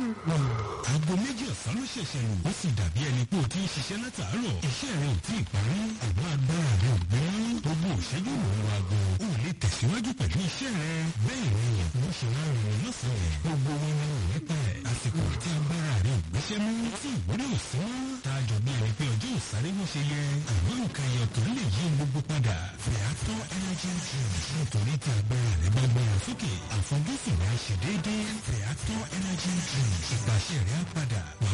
aago méjì ọ̀sán ló ṣẹ̀ṣẹ̀ lù ó sì dàbí ẹni pé o ti ń ṣiṣẹ́ látàárọ̀ iṣẹ́ rẹ ò tí ì parí àmọ́ agbára rẹ ò gbé mọ́ gbogbo òṣẹ́jú ló ń wa aago o ò lè tẹ̀síwájú pẹ̀lú iṣẹ́ rẹ bẹ́ẹ̀ ni mo ṣe máa ń rìn lọ́sàn-án gbogbo wọn ni ò nípa ẹ̀ àsìkò tí agbára rẹ ò gbéṣẹ́ mú tí ìwúrí ò sí mọ́ tá a jọ bí ẹni pé ọjọ́ ìsáré bó ṣe yẹ àmọ́ nǹkan ẹyọ tó lè yí gbogbo padà Feather energy drink nítorí tí agbára rẹ bá gbára sókè àfojúsùn rẹ á ṣe déédéé Feather energy drink ìgbàṣẹ rẹ á padà